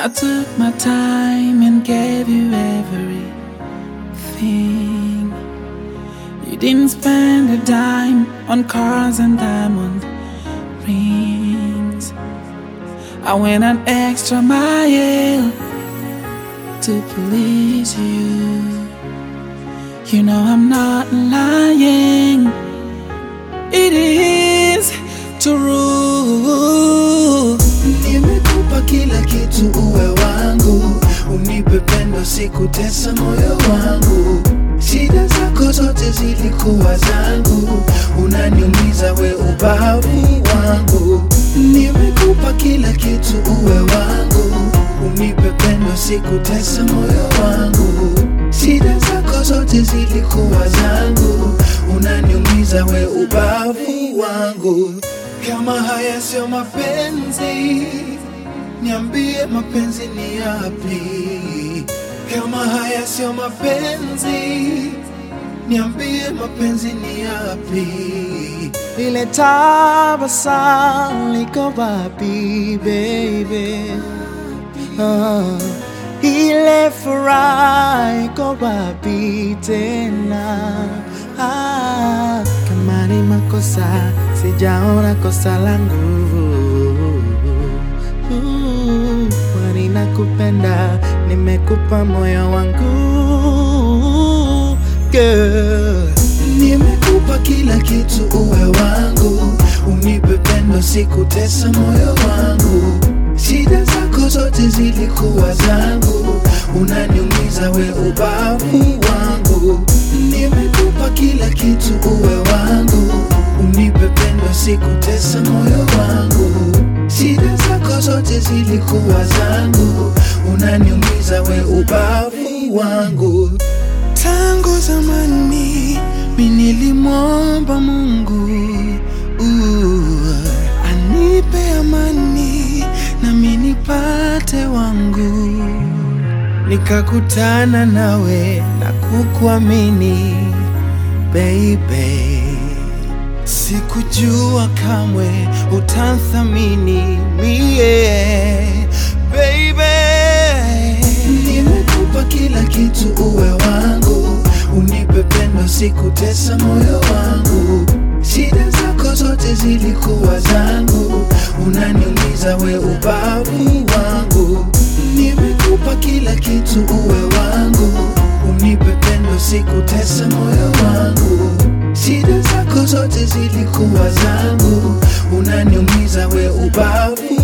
I took my time and gave you everything. You didn't spend a dime on cars and diamond rings. I went an extra mile to please you. You know I'm not lying. It is true. Nimekupa kila kitu uwe wangu, unipe pendo, sikutesa moyo wangu. Shida zako zote zilikuwa zangu, unaniumiza we ubavu wangu. Nimekupa kila kitu uwe wangu, unipe pendo, sikutesa moyo wangu. Shida zako zote zilikuwa zangu, unaniumiza we ubavu wangu. Kama haya sio mapenzi, niambie mapenzi ni yapi? Kama haya sio mapenzi, niambie mapenzi ni yapi? Ile tabasamu liko wapi baby? Ah, ile furaha iko wapi tena? Ah, kama ni makosa sijaona kosa langu Uh, kwani nakupenda, nimekupa moyo wangu girl. Nimekupa kila kitu uwe wangu, unipe pendo, sikutesa moyo wangu. Shida zako zote zilikuwa zangu, unaniumiza we ubavu wangu. Nimekupa kila kitu uwe wangu, unipe pendo, sikutesa moyo wangu. Shida zako zote zilikuwa zangu, unaniumiza we ubavu wangu. Tangu zamani mi nilimwomba Mungu uh, anipe amani nami nipate wangu, nikakutana nawe na kukuamini baby, sikujua kamwe utanthamini mie baby. Nimekupa kila kitu uwe wangu, unipe pendo, sikutesa moyo wangu. Shida zako zote zilikuwa zangu, unaniumiza we ubavu wangu. Nimekupa kila kitu uwe wangu, unipe pendo, sikutesa moyo wangu. Shida zako zote zilikuwa zangu, unaniumiza we ubavu